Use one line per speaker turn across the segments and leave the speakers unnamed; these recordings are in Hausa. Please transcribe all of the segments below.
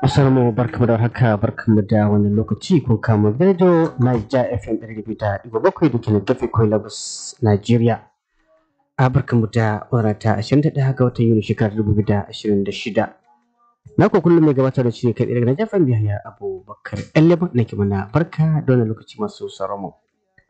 Assalamu barkamu da haka barkamu da wani lokaci kun kama Bejo Naija FM ɗari biyu da ɗigo bakwai da ke na gafe kawai Lagos Najeriya. A barkamu da wadata ashirin da ɗaya ga watan Yuni shekarar dubu biyu da ashirin da shida. Na ko kullum mai gabatar da shi ne kai daga Naija FM biya Abubakar Ɗanleba na ke mana barka da wani lokaci masu sauran mu.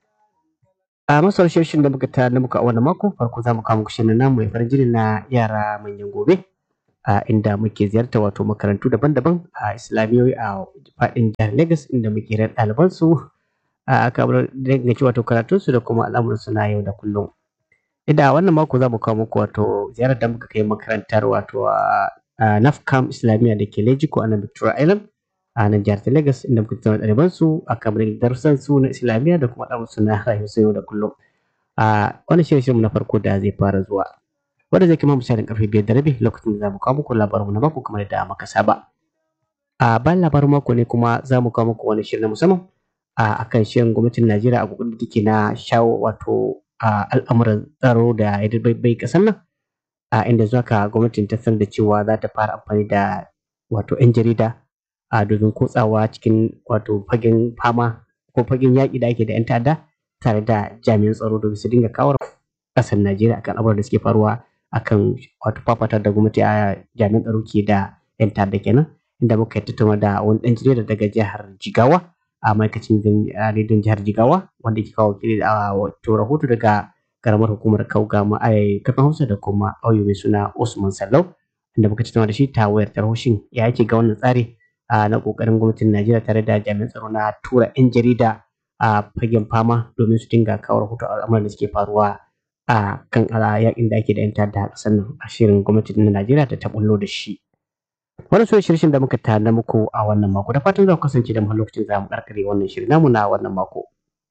A masu shirin da muka ta na muka a wannan mako farko za mu kawo muku shirin namu mai farin jini na yara manyan gobe. a inda muke ziyarta wato makarantu daban-daban a islamiyoyi a faɗin jihar Legas inda muke ran ɗaliban su a kamar danganci wato karatun su da kuma al'amuran su na yau da kullum. Inda a wannan mako za mu kawo muku wato ziyarar da muka kai makarantar wato a Nafcam Islamiyya da ke Lejiko a nan Victoria Island a nan jihar ta Legas inda muka tattauna ɗaliban su a kamar darussan su na Islamiyya da kuma al'amuran su na rayuwar su yau da kullum. A wannan shirin na farko da zai fara zuwa. wanda zai kama misalin karfe biyar da rabi lokacin da za mu kawo muku labarin na mako kamar da muka saba. A bayan labarin mako ne kuma za mu kawo muku wani shirin na musamman a akan shirin gwamnatin Najeriya a kokarin da take na shawo wato a al'amuran tsaro da ya bai kasan nan a inda zuwa ka gwamnatin ta sanar da cewa za ta fara amfani da wato 'yan jarida a domin kotsawa cikin wato fagen fama ko fagen yaƙi da ake da 'yan ta'adda tare da jami'an tsaro domin su dinga kawar ƙasar Najeriya akan abubuwan da suke faruwa akan wato fafatar da gwamnati a jami'an tsaro ke da yan ta'adda kenan inda muka tattauna da wani dan jarida daga jihar Jigawa a ma'aikacin rediyon jihar Jigawa wanda ke kawo kiri da wato rahoto daga karamar hukumar Kauga ma'ai kafin Hausa da kuma auyo mai suna Usman Sallau inda muka tattauna da shi ta wayar tarhoshin ya yake ga wannan tsari na kokarin gwamnatin Najeriya tare da jami'an tsaro na tura yan jarida a fagen fama domin su dinga kawo rahoto al'amuran da suke faruwa a kan yakin da ake da 'yan ta'adda a ƙasar nan a shirin gwamnati na Najeriya da ta bullo da shi. Wani so shirin da muka tana muku a wannan mako da fatan za ku kasance da mu lokacin za mu karkare wannan shirin namu na wannan mako.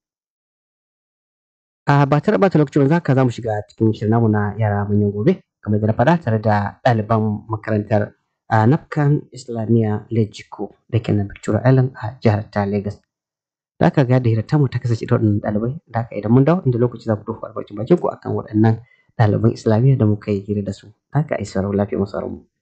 A ba tare ɓata lokacin za ka za mu shiga cikin shirin namu na yara manyan gobe kamar da na faɗa tare da ɗaliban makarantar a Nafkan Islamiyya Lejiko da ke nan Victoria Island a jihar ta Lagos. da aka ga da hirata mu ta kasance da waɗannan ɗalibai da aka idan mun dawo inda lokaci za ku tofa albarkacin bakin ku akan waɗannan ɗaliban islamiyya da muka yi hira da su haka ai sauraro lafiya masu mu.